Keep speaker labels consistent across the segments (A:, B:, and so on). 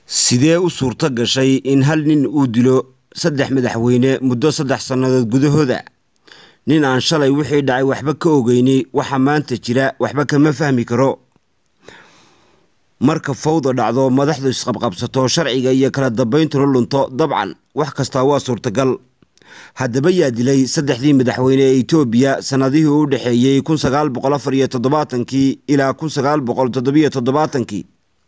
A: sidee u suurto gashay in hal nin uu dilo saddex madaxweyne muddo saddex sannadood gudahooda nin aan shalay wixii dhacay waxba ka ogeyni waxa maanta jira waxba kama fahmi karo marka fawda dhacdo madaxdu isqabqabsato sharciga iyo kala dambayntuna lunto dabcan wax kastaa waa suurtagal haddaba yaa dilay saddexdii madaxweyne ee etoobiya sannadihii u dhexeeyey kun sagaal boqol afar iyo toddobaatankii ilaa kun sagaal boqol toddobiyo toddobaatankii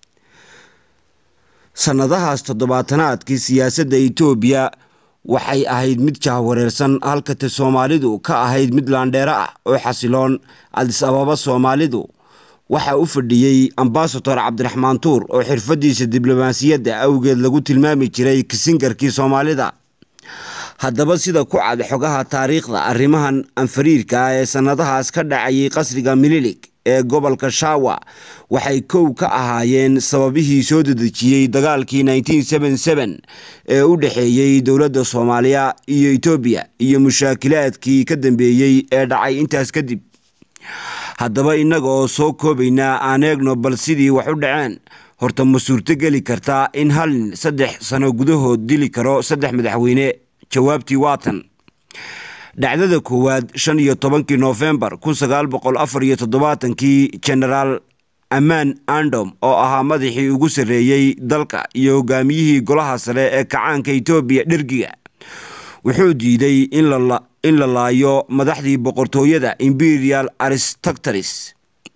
A: sannadahaas toddobaatanaadkii siyaasadda etoobiya waxay ahayd mid jahwareersan halkate soomaalidu ka ahayd mid laandheero ah oo xasiloon adis ababa soomaalidu waxaa u fadhiyey ambasador cabdiraxmaan tuur oo xirfadiisa diblomaasiyadda awgeed lagu tilmaami jiray kisingarkii soomaalida haddaba sida ku cad xogaha taariikhda arrimahan anfariirka ah ee sannadahaas ka dhacayay qasriga mililig ee gobolka shawa waxay kow ka ahaayeen sababihii soo dedejiyey dagaalkii ee u dhexeeyey dowladda soomaaliya iyo etoobiya iyo mushaakilaadkii ka dambeeyey ee dhacay intaas kadib haddaba innaga oo soo koobaynaa aan eegno bal sidii wax u dhaceen horta ma suurtogeli kartaa in hal nin saddex sano gudahood dili karo saddex madaxweyne jawaabtii waatan dhacdada koowaad shan iyo tobankii noofembar kun sagaal boqol afar iyo toddobaatankii genaraal amaan andom oo ahaa madaxii ugu sarreeyey dalka iyo hogaamiyihii golaha sare ee kacaanka etoobiya dhergiga wuxuu diiday in la laayo madaxdii boqortooyada imperial aristoctaris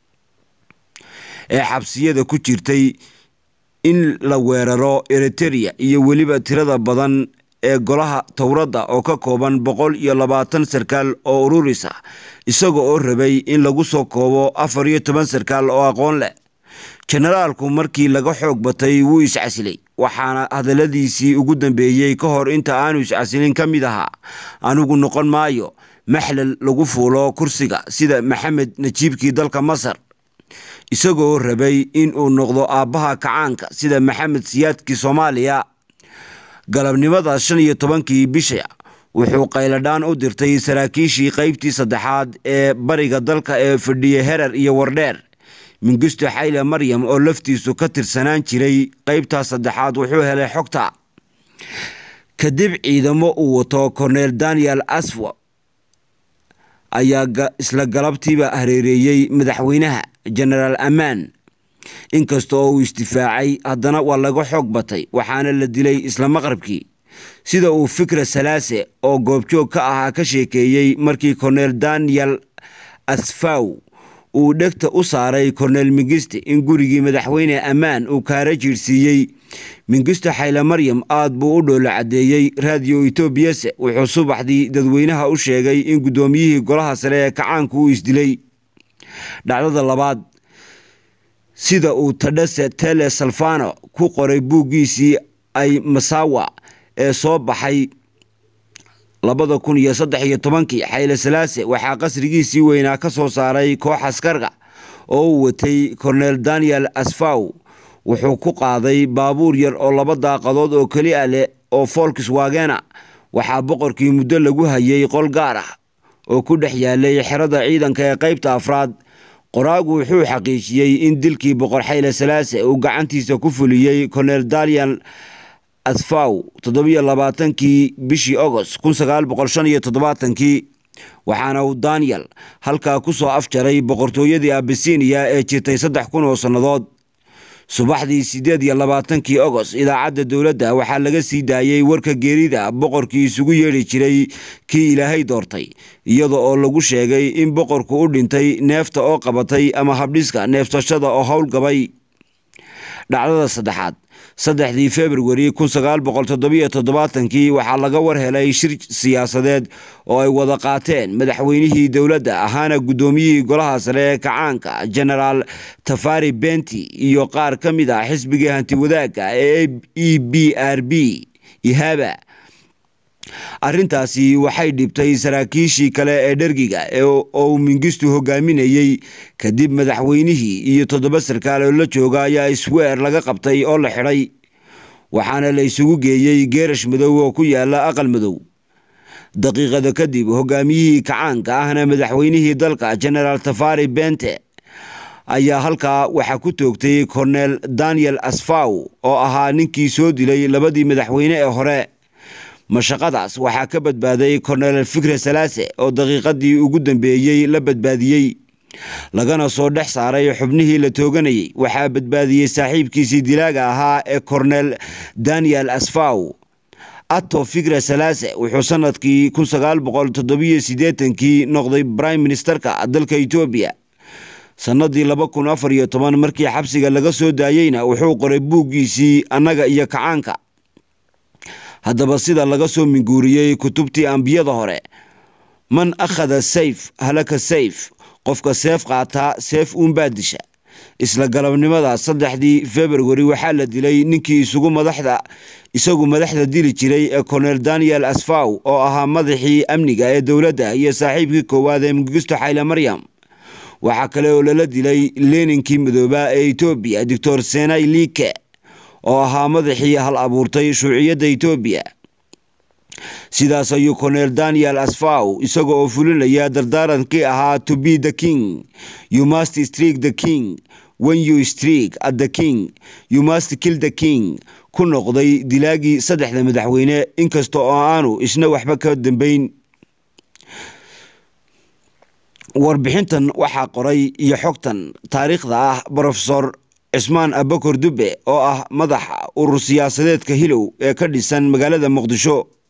A: ee xabsiyada ku jirtay in la weeraro eriteria iyo weliba tirada badan ee golaha towradda oo ka kooban boqol iyo labaatan sarkaal oo ururis ah isaga oo rabay in lagu soo koobo afar iyo toban sarkaal oo aqoon leh jenaraalku markii laga xoog batay wuu iscasilay waxaana hadalladiisii ugu dambeeyey ka hor inta aanu iscasilin ka mid ahaa anigu noqon maayo maxlal lagu fuulo kursiga sida maxamed najiibkii dalka masar isagoo rabay in uu noqdo aabbaha kacaanka sida maxamed siyaadkii soomaaliya galabnimadaas shan iyo tobankii bisha wuxuu qayladhaan u dirtay saraakiishii qaybtii saddexaad ee bariga dalka ee fadhiye herer iyo wardheer mingisto xayle maryam oo laftiisu ka tirsanaan jiray qaybtaas saddexaad wuxuu helay xogta kadib ciidamo uu wato korneel daniel aswa ayaa isla galabtiiba hareereeyey madaxweynaha genaraal amaan inkasta oo uu isdifaacay haddana waa laga xoog batay waxaana la dilay isla maqrabkii sida uu fikra salaase oo goobjoog ka ahaa ka sheekeeyey markii korneel daniel asfaw uu dhegta u saaray korneel mingiste in gurigii madaxweyne ammaan uu kaara jiirsiiyey mingisto xayle maryam aad buu u dhoolo caddeeyey raadiyo etoobiyase wuxuu subaxdii dadweynaha u sheegay in guddoomiyihii golaha sare ee kacaanku uu isdilay dhacdada labaad sida uu tadhase tele salfano ku qoray buuggiisii ay masawa ee soo baxay labada kun iyo saddex iyo tobankii xayle salaase waxaa qasrigiisii weynaa ka soo saaray koox askarga oo uu watay korneel daniel asfaw wuxuu ku qaaday baabuur yar oo laba daaqadood oo keli a leh oo folks waagena waxaa boqorkii muddo lagu hayay qol gaar ah oo ku dhex yaalay xerada ciidanka ee qaybta afraad qoraagu wuxuu xaqiijiyey in dilkii boqor xayle salaase uu gacantiisa ku fuliyey korneel daniel asfaw toddobiyo labaatankii bishii agost kun sagaal boqol shan iyo toddobaatankii waxaana uu daniel halkaa ku soo afjaray boqortooyadii abisiniya ee jirtay saddex kun oo sannadood subaxdii siddeed iyo labaatankii agost idaacadda dowladda waxaa laga sii daayey warka geerida boqorkii isugu yeedhi jiray kii ilaahay doortay iyada oo lagu sheegay in boqorku u dhintay neefta oo qabatay ama habdhiska neefsashada oo howlgabay dhacdada saddexaad saddexdii februari kun sagaal boqol toddobiyo toddobaatankii waxaa laga war helay shir siyaasadeed oo ay wada qaateen madaxweynihii dowladda ahaana guddoomiyihii golaha sare ee kacaanka genaraal tafari benti iyo qaar ka mid ah xisbigii hanti wadaagga ee e b r b ihaba arrintaasi waxay dhibtay saraakiishii kale ee dhergiga oo uu mingistu hogaaminayey kadib madaxweynihii iyo toddoba sarkaal oo la jooga ayaa isweer laga qabtay oo la xidhay waxaana la isugu geeyey geerash madow oo ku yaala aqal madow daqiiqada kadib hogaamiyihii kacaanka ahna madaxweynihii dalka genaraal tafari bente ayaa halkaa waxaa ku toogtay kornel daniel asfaw oo ahaa ninkii soo dilay labadii madaxweyne ee hore mashaqadaas waxaa ka badbaaday kornel fikre salaase oo daqiiqadii ugu dambeeyey la badbaadiyey lagana soo dhex saaray xubnihii la tooganayay waxaa badbaadiyey saaxiibkiisii dilaaga ahaa ee kornel daniel asfaw ato fikre salaase wuxuu sanadkii kii noqday brime ministerka dalka etoobiya sannadii markii xabsiga laga soo daayeyna wuxuu qoray buuggiisii annaga iyo kacaanka haddaba sida laga soo minguuriyey kutubtii ambiyada hore man akhada sayf halaka sayf qofka seef qaataa seef uunbaa disha isla galabnimada saddexdii februari waxaa la dilay ninkii isugu madaxda isagu madaxda dili jiray ee kornel daniel asfaw oo ahaa madaxii amniga ee dowladda iyo saaxiibkii koowaad ee mugisto xayle maryam waxaa kale oo lala dilay leninkii midoobaa ee etoobiya doctor senai liike oo ahaa madaxii hal abuurtay shuuciyadda etoobiya sidaas ayuu kornel daniel asfaw isaga oo fulinaya dardaarankii ahaa to be the king you must streak the king when you streak at the king you must kill the king ku noqday dilaagii saddexda madaxweyne inkasta oo aanu isna waxba ka dambeyn warbixintan waxaa qoray iyo xogtan taariikhda ah brofesor cismaan abakor dube oo ah madaxa urur siyaasadeedka hilow ee ka dhisan magaalada muqdisho